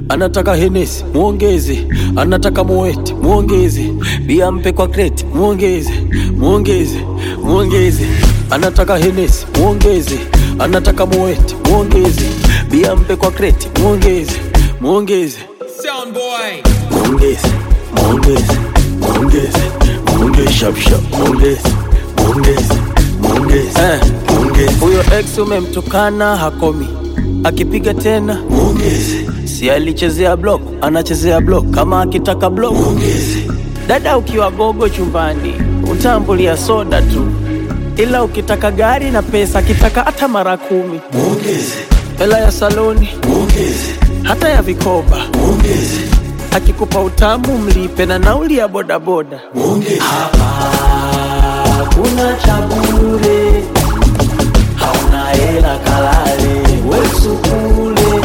anataka henesi muongeze, anataka moeti muongeze, bia mpe kwa kreti muongeze, muongeze, muongeze, anataka henesi muongeze, anataka moeti muongeze, bia mpe kwa kreti muongeze, muongeze, Sound boy. muongeze, muongeze, muongeze, muongeze, shap shap, muongeze, muongeze, muongeze, eh, muongeze. Huyo ex umemtukana hakomi, akipiga tena muongeze, si alichezea block, anachezea block, kama akitaka block muongeze. Dada ukiwa gogo chumbani utambulia soda tu, ila ukitaka gari na pesa, akitaka hata mara kumi muongeze, hela ya saloni muongeze, hata ya vikoba muongeze, akikupa utamu mlipe na nauli ya bodaboda muongeze. Hapa kuna cha bure, hauna hela kalale wesu kule.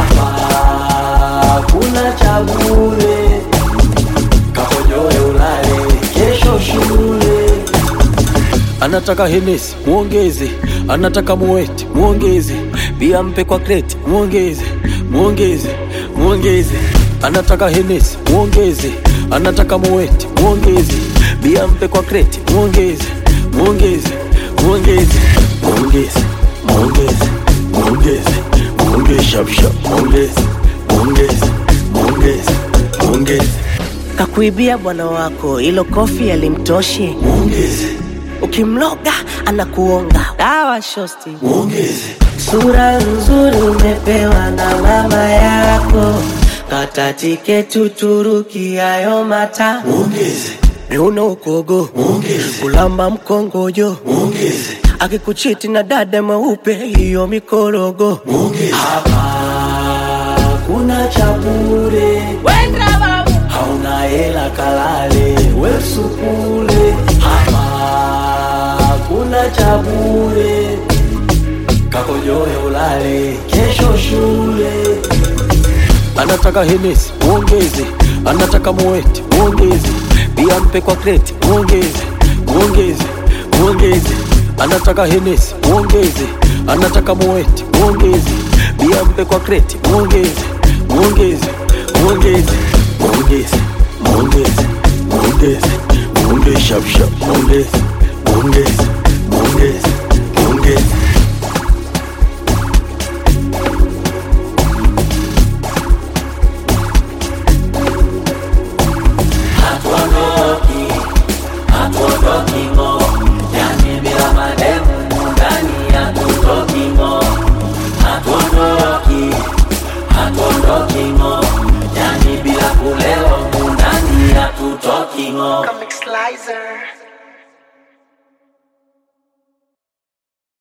Hapa kuna cha bure, kakojoe ulale kesho shule anataka henesi muongeze, anataka muweti muongeze, bia mpe kwa kreti muongeze, muongeze, muongeze, anataka henesi muongeze, anataka muweti muongeze, bia mpe kwa kreti muongeze, muongeze, muongeze, muongeze, muongeze, muongeze, muongeze, shap shap, muongeze, muongeze, muongeze, muongeze, Kakuibia bwana wako, ilo kofi alimtoshi. muongeze, Ukimloga anakuonga dawa shosti. muongeze. Sura nzuri umepewa na mama yako, kata tiketi Uturuki, hayo mata Muongeze, miuno ukogo, muongeze, kulamba mkongojo, muongeze, akikuchiti na dada mweupe, hiyo mikorogo. muongeze. Hapa kuna cha bure, hauna hela kalale wesu kule. Hapa kuna cha bure, kakojoe ulale kesho shule. Anataka henesi muongeze, anataka moeti muongeze, bia mpe kwa kreti muongeze, muongeze, muongeze, anataka henesi muongeze, anataka moeti muongeze, bia mpe kwa kreti muongeze, muongeze, muongeze, muongeze, muongeze, muongeze, muongeze, shap shap, muongeze, muongeze, muongeze, muongeze. hatuondoki, hatuondoki ng'o, yani bila mademu ndani hatutoki ng'o, hatuondoki, hatuondoki ng'o, yani bila kulewa ndani hatutoki ng'o. Comic Slicer.